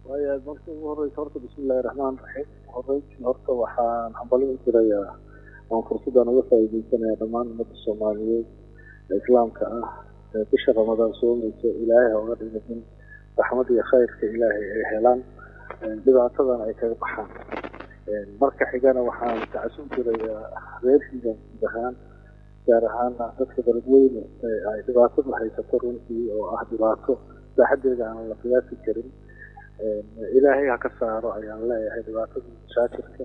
waaya marka ugu horeysa horta bismillahi raxmaan raxiim horeytii horta waxaan hambalyo u dirayaa waan fursadaan uga faa'iideysanayaa dhammaan ummadda soomaaliyeed ee islaamka ah ee bisha ramadaan soomaysa ilaahay ha uga dhiga in raxmad iyo khayrka ilaahay ay helaan dhibaatadana ay kaga baxaan marka xigana waxaan tacasuub dirayaa reerkiiga guud ahaan gaar ahaana dadka beledweyne ee ay dhibaatadu haysato runtii oo ah dhibaato saaxadeeda aan la qiyaasi karin ilaahay ha ka saaro ayaan leeyahay dhibaatada mashaakirka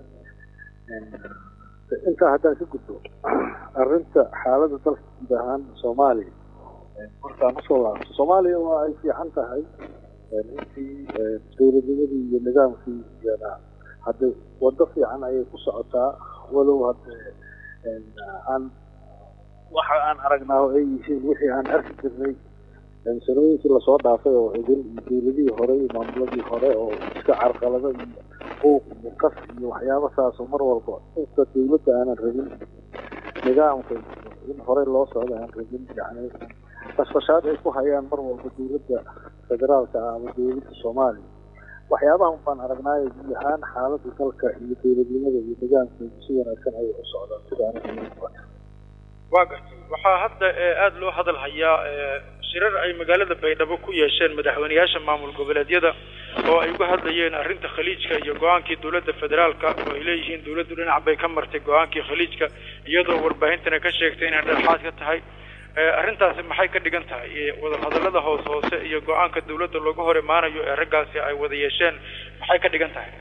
intaa haddaan ka gudbo arrinta xaaladda dalka guud ahaan soomaaliya markaan usoo laabto soomaaliya waa ay fiican tahay runtii dowladnimadii iyo nidaamkii iyana hadde waddo fiican ayay ku socotaa walow hadde aan waxa aan aragnaa oo ay yihiin wixii aan arki jirnay sanooyinkii lasoo dhaafay oo idin iyo dowladihii hore iyo maamuladii hore oo iska carqalado iyo buuq iyo qas iyo waxyaaba saasoo mar walba inta dowladda aanan rabin nidaamka in horey loo socdo aan rabin yani qasfashaad ay ku hayaan mar walba dowladda federaalka ah ama dowladda soomaaliya waxyaabahan baan aragnaayo guud ahaan xaaladda dalka iyo dowladnimada iyo nidaamkeedu si wanaagsan ayay u socdaan sida aniga waa gartay waxaa hadda aada loo hadal hayaa shirar ay magaalada baydhabo ku yeesheen madaxweyneyaasha maamul goboleedyada oo ay uga hadlayeen arrinta khaliijka iyo go-aankii dowladda federaalka oo ay leeyihiin dowladdu dhinac bay ka martay go-aankii khaliijka iyadoo warbaahintana ka sheegtay inay dhexaad ka tahay arrintaasi maxay ka dhigan tahay wadahadallada hoos hoose iyo go-aanka dowladda looga hor imaanayo ee raggaasi ay wada yeesheen maxay ka dhigan tahay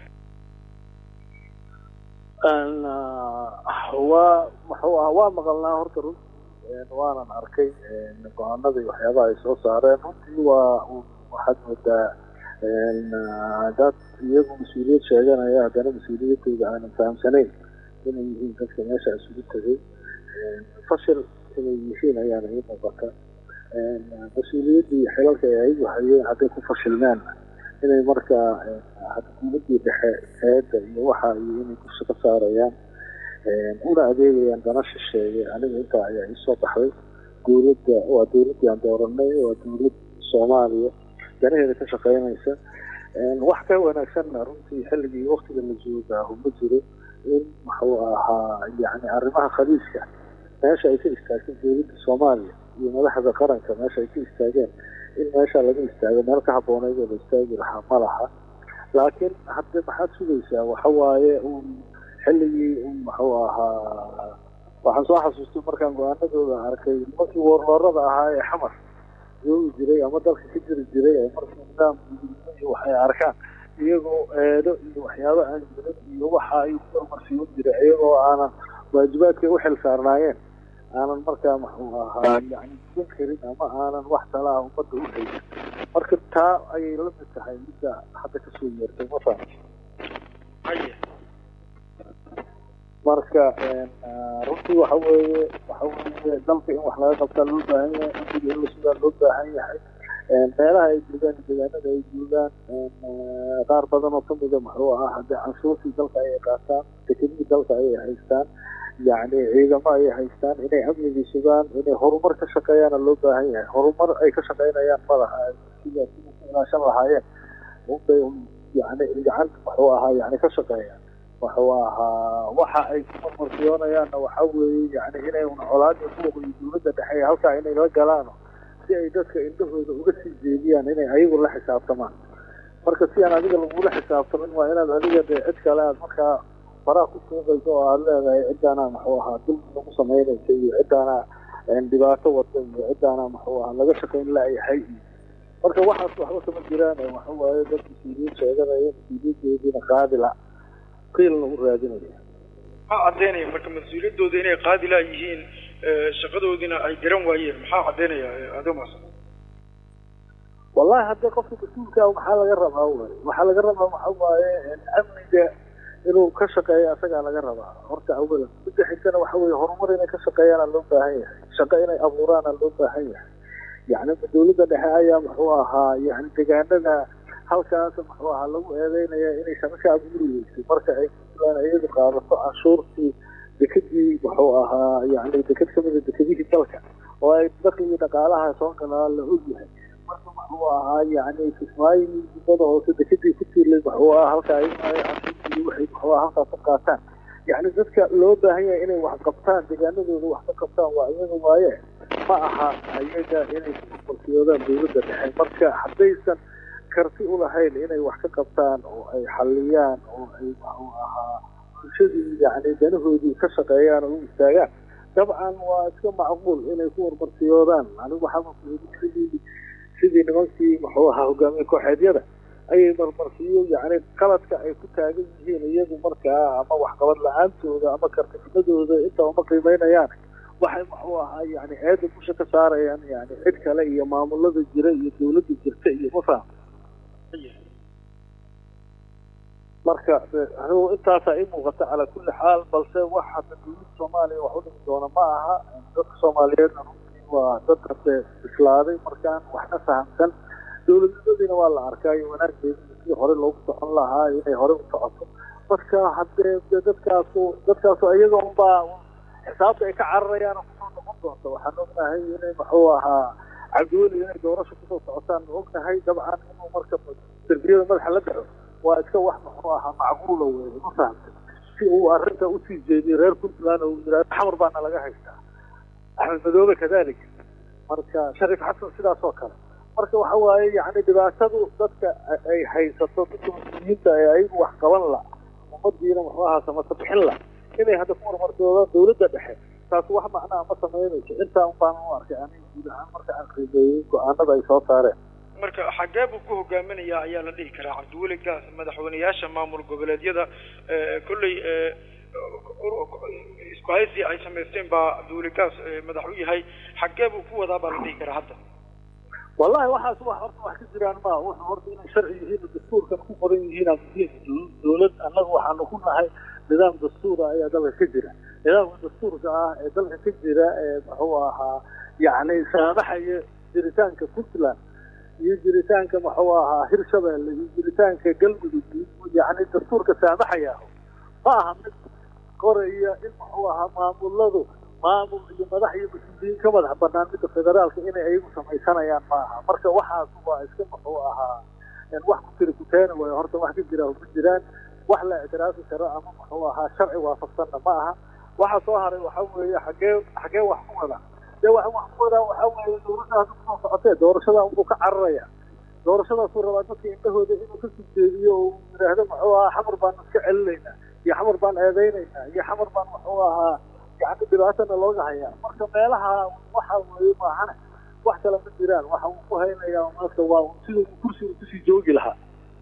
waa muxuu ah waa maqalnaa horta runtii waanan arkay go-aanadii waxyaabaha ay soo saareen runtii waa waxaad moodaa dad iyagu mas-uuliyad sheeganaya haddana mas-uuliyadooda aanan fahamsanayn inay yihiin dadka meesha isugu tegay fashil inay yihiin ayaana ii muuqata mas-uuliyaddii xilalka ay ayagu hayeen hadday ku fashilmeen inay markaa dowladdii dhexe eedda iyo waxa iyo inay kursi ka saarayaan una adeegayaan dana shisheeye aniga intaa ayaa iisoo baxday dowladda waa dowladdii aan dooranay waa dowlad soomaaliya danaheeda ka shaqeynaysa wax ka wanaagsanna runtii xilligii waktiga la joogaahu ma jiro in muxuu ahaa yani arrimaha khaliiska meesha ay ka istaagtay dowladda soomaaliya iyo madaxda qaranka meesha ay ka istaageen in meesha laga istaago meel ka habbooneyd oo la istaagi lahaa ma laha laakiin hadde maxaad sugaysaa waxa waaye un xilligii un muxuu ahaa waxaan soo xasuustay markaan go-aanadooda arkay nimankii warloorada ahaa ee xamar joogi jiray ama dalka ka jiri jiray ee markii nidaam iyo waxay arkaan iyagoo eedo iyo waxyaabo aan jirin iyo waxa ay ku hormarsiiwan jiray iyagoo aanan waajibaadkay u xil saarnaayeen aanan markaa muxuu ahaa yani gudan karin ama aanan wax talaa ummadda u haysan marka taa ayay la mid tahay midda hadda kasoo yeertay ma fahamta haye marka runtii waxa weeye waxa weeye dalka in wax laga qabtaa loo baahan yahay amniga in la sugaa loo baahan yahay meelaha ay joogaan deegaanada ay joogaan qaar badan oo kamida muxuu ahaa haddii canshuurtii dalka ayay qaataan dekedihii dalka ayay haystaan yacni ciidamo ayay haystaan inay amnigii sugaan inay horumar ka shaqeeyaana loo baahan yahay horumar ay ka shaqeynayaan madaha sida sida ku ilaashan lahaayeen unbay yani gacanta muxuu ahaa yani ka shaqeeyaan wuxuu ahaa waxa ay ku marmarsiyoonayaanna waxa weeye yani inay un colaad iyo buuq iyo dowladda dhexe halkaa inay la galaano si ay dadka indhahooda uga sii jeediyaan inay ayagu la xisaabtamaan marka si aan adiga lagula xisaabtamin waa inaad adiga dee cid kale aad markaa faraha ku suuqayso oo aada leedahay ciddaana muxuu ahaa dulmi lagu samaynaysa iyo ciddaana dhibaato wada iyo ciddaana muxuu ahaa laga shaqayn laayahay iyo marka waxaas waxba kama jiraan waxa waaye dad mas-uuliyiin sheeganaya mas-uuliyadeediina qaadila qiil lagu raadinaya maxaa caddeynaya marka mas-uuliyaddooda inay qaadila yihiin shaqadoodina ay garan waayeen maxaa caddeynaya adomas wallahi haddii qofka mas-uulka maxaa laga rabaa wey waxaa laga rabaa waxa waaye amniga inuu ka shaqeeyo asagaa laga rabaa horta awalan midda xigtana waxa weeye horumar inay ka shaqeeyaana loo baahan yahay shaqo inay abuuraana loo baahan yahay yacni dowladda dhexe ayaa muxuu ahaa yani deegaanada halkaas muxuu ahaa lagu eedeynaya inay shaqo ka abuuri weysay marka ay puntland iyadu qaadato canshuurtii dekedii muxuu ahaa yani deked kamida dekedihii dalka oo ay dakligii dhaqaalaha soo galaa la ogyahay marka muxuu ahaa yani kismaayo dibada hoose dekadii ku tiirlay muxuu ahaa halka ay waxay muxuu ahaa halkaas ka qaataan yani dadka loo baahan yahay inay wax qabtaan deegaanadooda wax ka qabtaan waa iyaga waaye ma aha ayaga inay kuqorsiyoodaan dawladda dhexe marka haddaysan karti u lahayn inay wax ka qabtaan oo ay xalliyaan oo ay muxuu ahaa bulshadii yani danahoodii ka shaqeeyaan oo u istaagaan dabcan waa iska macquul inay ku warmarsiyoodaan anigu waxaa sidii sidii nimankii muxuu ahaa hogaamiye kooxeedyada ayay marmarsiyo yani qaladka ay ku taagan yihiin iyagu markaa ama waxqabad la-aantooda ama kartinimadooda intaba ma qiimeynayaan waxay muxuu ahaa yani eeda busha ka saarayaan yani cid kale iyo maamulada jira iyo dawladda jirta iyo ma faham marka anigu intaasaa ii muuqata calaa kulli xaal balse wax hadda dawladda soomaaliya wax u dhimi doona ma aha dadka soomaaliyeedna runtii waa dad hadde bislaaday markaan waxna fahamsan dawladnimadiina waa la arkaayo wanaaggeeda sidii hore loogu socon lahaa inay hore u socoto marka haddee dadkaasu dadkaasu iyaga unbaa xisaabta ay ka cararayaan kusoo noqon doonta waxaan ognahay inay muxuu ahaa cabdiweli inay doorasho kusoo socotaan ognahay dabcan inuu marka derbiyada madaxa la dhaco waa iska wax muxuu ahaa macquula weeye ma fahamtay si uu arrinta usii jeediyo reer puntland oo yidhahdo xamar baana laga haystaa axmed madoobe kadalik marka shariif xasan sidaas oo kale marka waxa waaye yani dhibaatadu dadka ay haysato dadka mas-uuliyiinta ee ayagu wax qaban la ummadiina muxuu ahaa samata bixin la inay hadda ku marmarsoodaan dawladda dhexe taas wax macnaha ma samaynayso intaa un baan u arkay aniga guud ahaan marka aan qiimeeyey go-aanada ay soo saareen marka xagee buu ku hogaaminayaa ayaa la dhihi karaa cabdiweli gaas madaxweyneyaasha maamul goboleedyada kolley isku haysi ay samaysteen baa cabdiweli gaas madax u yahay xagee buu ku wadaa baa la dhihi karaa hadda wallahi waxaas wax horta wax ka jiraan ma wuxuu horta inay sharci yihiin dastuurkan ku qoran yihiin muhiim dawlad annaga waxaanu ku nahay nidaam dastuura ayaa dalka ka jira nidaamka dastuurka ah ee dalka ka jira ee muxuu ahaa yacni saamaxaya jiritaanka puntland iyo jiritaanka muxuu ahaa hirshabelle iyo jiritaanka galmudug yacni dastuurka saamaxaya ma aha mid qoraya in muxuu ahaa maamuladu maamul iyo madax iyo mas-uuliyiin ka madax banaan midda federaalka inay ayagu samaysanayaan ma aha marka waxaas waa iska muxuu ahaa wax ku tiri kuteena way horta wax ka jira ma jiraan wax la ictiraafi karo ama muxuu ahaa sharci waafaqsanna ma aha waxa soo haray waxa weeye xagee xagee wax ku wada dee wax wax ku wadaa waxa weeye doorashadaas kusoo socotee doorashada unbuu ka cararaya doorashadaasuu rabaa dadka indhahooda inuu ka sujeediyo oo yidhaahdo muxuu ahaa xamar baan iska celinaynaa iyo xamar baan eedaynaynaa iyo xamar baan muxuu ahaa yani dhibaatana looga hayaa marka meelaha waxa weeye maahane wax kale ma jiraan waxa uu ku haynayaa marka waa siduu kursiga kusii joogi lahaa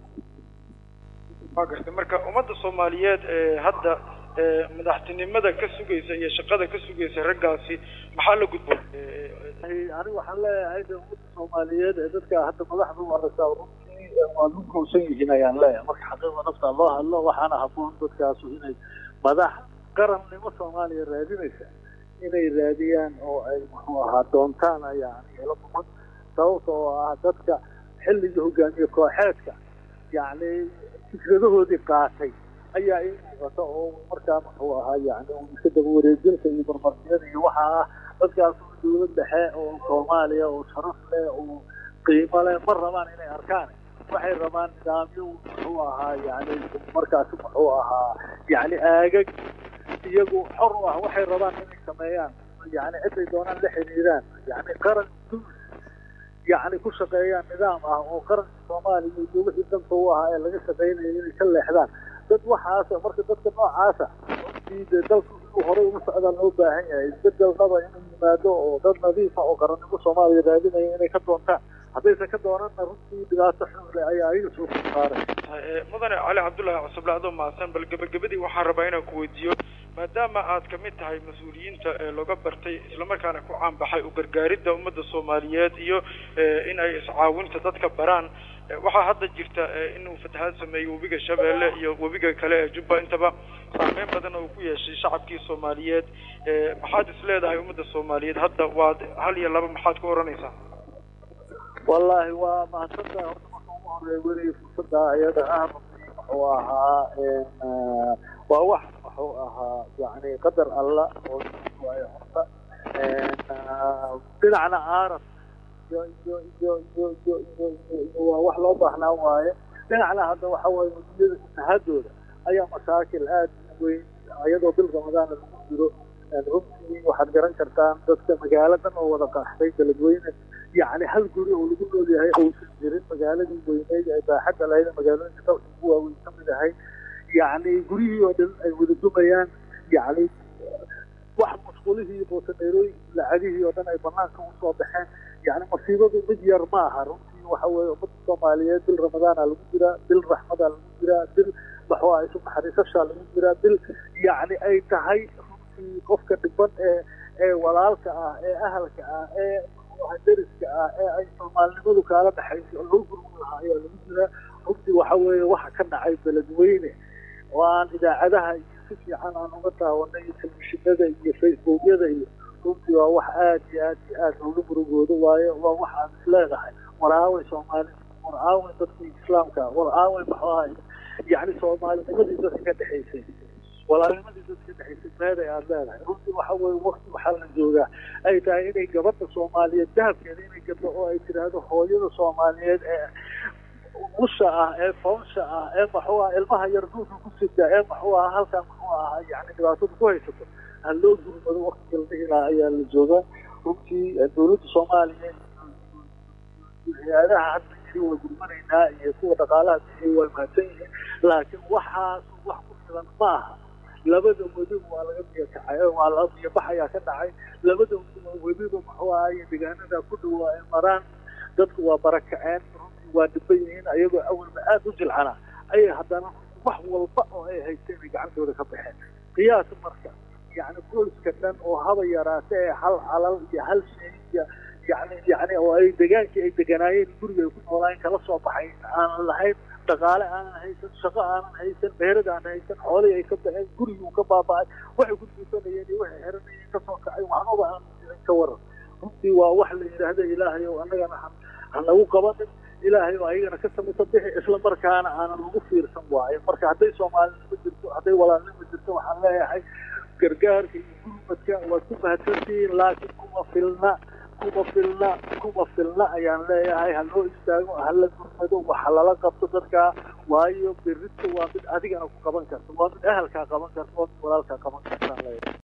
waa gartay marka ummadda soomaaliyeed ee hadda madaxtinimada ka sugaysa iyo shaqada ka sugaysa raggaasi maxaa la gudboon anigu waxaan leeyahay de ummadda soomaaliyeed ee dadka hadda madaxda u aragtaa runtii waa lu kowsan yihiin ayaan leeyahay marka xaqiiqda nafta loo hadlo waxaana haboon dadkaasu inay madax qarannimo soomaaliya raadinaysa inay raadiyaan oo ay muxuu ahaa doontaan ayaa aniga ila muqan sababta oo ah dadka xilligii hogaamiye kooxeedka yacni fikradahoodii qaatay ayaa ii muuqata oo markaa muxuu ahaa yani iska daba wareejinta iyo barbarsiyada iyo waxaa ah dadkaas dawlad dhexe oo soomaaliya oo sharaf leh oo qiimo leh ma rabaan inay arkaan waxay rabaan nidaamyo muxuu ahaa yani markaasi muxuu ahaa yani aagag iyagu xor u ah waxay rabaan inay sameeyaan yani ciday doonaan la xiriiraan yani qaran duus yani ku shaqeeyaan nidaam ah oo qaranka soomaaliya iyo wixii danta u ahaa ee laga shaqeynaya inay ka leexdaan dad waxaasa marka dadka noocaasa runtii dee dalku inuu horey ugu socdaa loo baahan yahay isbedelnaba inuu yimaado oo dad nadiifa oo qarannimo soomaaliya raadinaya inay ka doontaan haddaysan ka doonanna runtii dhibaato xunle ayaa ayaga soo saaray mudane cali cabdullaahi cusuble adoo mahadsan bal gebagabadii waxaan rabaa inaan ku weydiiyo maadaama aad kamid tahay mas-uuliyiinta ee looga bartay islamarkaana ku caanbaxay u gargaaridda ummadda soomaaliyeed iyo in ay iscaawinta dadka baraan waxaa hadda jirta inuu fatahaad sameeyo webiga shabeelle iyo webiga kale ee jubba intaba saameyn badan oo ku yeeshay shacabkii soomaaliyeed maxaad is leedahay ummadda soomaaliyeed hadda waad hal iyo laba maxaad ku oranaysaa wallaahi waa mahadsantahay horta marka ugu horeeya weliga fursadda iyada ah muxuu ahaa waa wax muxuu ahaa yani qadar alla oo waayo horta dhinacna aaras iyo iyo iyo iyo iyo iyo iyo waa wax loo baahnaa waaye dhinacna hadda waxa waaye mudiyada fatahaadooda ayaa masaakil aad u weyn iyadoo bil ramadaana lagu jiro runtii waxaad garan kartaan dadka magaaladan oo wada qaxday beledweyne yacni hal guri oo lagu nool yahay uusan jirin magaaladii weyneyd ee baaxadda lahayd magaalooyinka dalka ugu waaweyn ka mid ahay yacni guryihii oo dhan ay wada dumayaan yacni wax masquulihii boosaneerooyinkii lacagihii oo dhan ay banaanka usoo baxeen yacni masiibadu mid yar ma aha runtii waxa weeye ummadda soomaaliyeed bil ramadaana lagu jiraa bil raxmadaa lagu jiraa bil maxaa isu naxariisashaa lagu jiraa bil yacni ay tahay runtii qofka dhiban ee ee walaalka ah ee ahalka ah ee deriska ah ee ay soomaalinimadu kaala dhexayso oo loo gurmi lahaa ayaa lagu jiraa runtii waxa weeye waxa ka dhacay beledweyne oo aan idaacadaha iyo si fiican aan uga daawanay iyo telefishinada iyo facebookyada iyo runtii waa wax aad iyo aad iyo aad looga murugoodo waayo waa wax aan isleedahay war aaway soomaali war aaway dadkii islaamka war aaway maxuu ahay yacni soomaalinimadii dadka ka dhexaysay walaalnimadii dadka ka dhexaysay meeday aad leedahay runtii waxa weeye wakti waxaa la joogaa ay tahay inay gabadha soomaaliyeed dahabkeeda inay gaddo oo ay tidhaahdo hooyada soomaaliyeed ee usha ah ee foonsha ah ee maxuu ah ilmaha yar duulka ku sida ee maxuu ah halkan muxuu ahaa yani dhibaatada ku haysato ha loo gurmado waktiga la dhihi lahaa ayaa la joogaa runtii dowladda soomaaliya hay-adaha hadda yiri waa gurmanaynaa iyo kuwa dhaqaalaha bixiyay waa mahadsan yihiin laakiin waxaas wax ku filan ma aha labada wediba waa laga biyo kacay waa la biyo bax ayaa ka dhacay labada wediba muxuu ahaye deegaanada ku dhawaa ay maraan dadku waa barakaceen runtii waa dhiban yihiin ayagoo awalba aada u jilcana ayay haddana wax walba oo ay haysteen ay gacantooda ka baxeen qiyaas marka yacni qoyska dhan oo haba yaraate ee hal calal iyo hal shay iyo yani yani oo ay degaankii ay deganaayeen guriga ay ku noolaayeen kala soo baxay aanan lahayn dhaqaale aanan haysan shaqo aanan haysan beerada aanan haysan xoolihii ay ka baxeen gurigii uu ka baaba'ay waxay ku duusanayeen iyo waxay xiranayeen kasoo kacay waxbaba aanan jirin ka waran runtii waa wax la yidhaahda ilaahay oo annagana ha nagu qabanin ilaahay oo ayagana ka samisa bixi isla markaana aanan lagu fiirsan waayo marka hadday soomaalinimo jirto hadday walaalnimo jirto waxaan leeyahay gargaarka iyo gurmadka waad ku mahadsantihiin laakiin kuma filna kuma filna kuma filna ayaan leeyahay ha loo istaago ha la gurmado waxa lala qabto dadkaa waayo berrito waa mid adigana ku qaban karta waa mid ahalkaa qaban karta waa mid walaalkaa qaban kartaan leeyahay